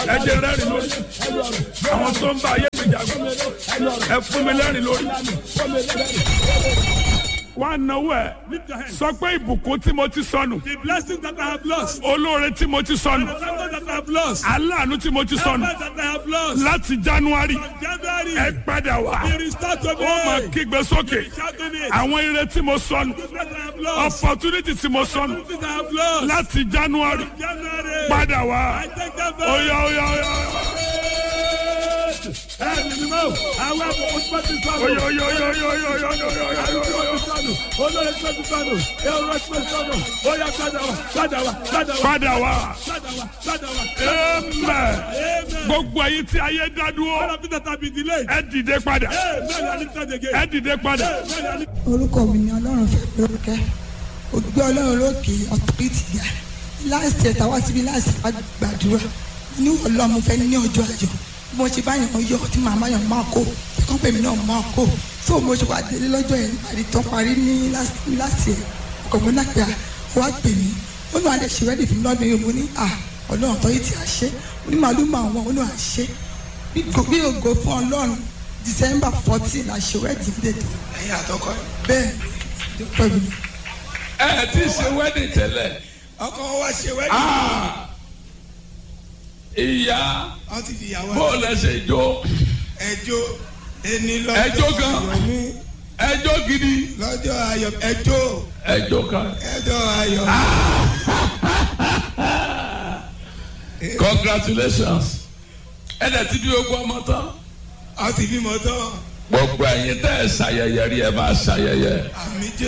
ẹ jẹ́ rẹ́rìn lórí àwọn tó ń bá ayé mi jagun ẹ fún mi lẹ́rìn lórí. wá náwó ẹ Lift your hands. sọ pé ìbùkún tí mo ti sọnù The blessings that I have lost. olóore tí mo ti sọnù The favors that I have lost. aláàánú tí mo ti sọnù Favors that I have lost. láti january January. ẹ padà wá Be restored to ó máa me. kígbe sókè Shouting it. àwọn ire tí mo sọnù The blessings I have lost. opportunity tí mo sọnù The blessings I have lost. láti january January. padà wá I take them back. oya oya oya Ẹ̀mí ni mo. Àwọn àbùkù tí wọ́n ti sọnù. oya oya oya oya oya oya oya oya oya oya. Olórí tí wọ́n ti sọnù. Èrò tí wọ́n ti sọnù. Ó yá padà wá. Padà wá. Padà wá. padà wá Padà wá. Padà wá. amen Amen. gbogbo ayé tí ayé dá All dúró of it that have been delayed. ẹ dìde padà Amen. I lift it again. ẹ dìde padà Amen. I lift orúkọ mi ni ọlọ́run fẹ́ lórúkẹ́ ògbé ọlọ́run lókè ọ̀tọ́rìtì ga láìsí ẹ̀ta wá síbi láìsí wá gbàdúrà ní ọlọ́run fẹ́ ní ọjọ́ ayọ̀ bí mo ṣe bá yàn yọ tí màmá yàn máa kó ẹ̀kọ́ pè mí náà máa kó tó mo ṣe wà délé lọ́jọ́ yẹn àrí tán parí ní láti ẹ̀ ọkọ̀ mi náà pé à wá pè mí ó ní àdé ṣe rẹ́dì fún mi lọ́dún yìí mo ní à ọlọ́run ọ̀tọ́rìtì àṣẹ mo ní màálù máa wọn ó ní àṣẹ bí ògo fún ọlọ́run december fourteen àṣẹ rẹ́dì dèdè ẹ̀yin àtọkọ ẹ̀. bẹ́ẹ̀ ló pẹ́ mi. ẹ ti ṣe wedding tẹ́lẹ̀. ọkọ wa ṣe wedding. Ah! ìyá wọ́n ti di ìyàwó bó lẹ ṣe jó ẹjọ́ ẹni lọ́jọ́ Ẹjọ́ gan. ayọ̀ mi ẹjọ́ gidi lọ́jọ́ ayọ̀ ẹjọ́ ẹjọ́ kan ẹjọ́ ayọ̀ congratulations ẹ dẹ̀ ti bí ogún ọmọ tán wọ́n ti bímọ tán gbogbo ẹ̀yin tẹ́ ẹ ṣayẹyẹ rí ẹ máa ṣayẹyẹ àmì jẹ́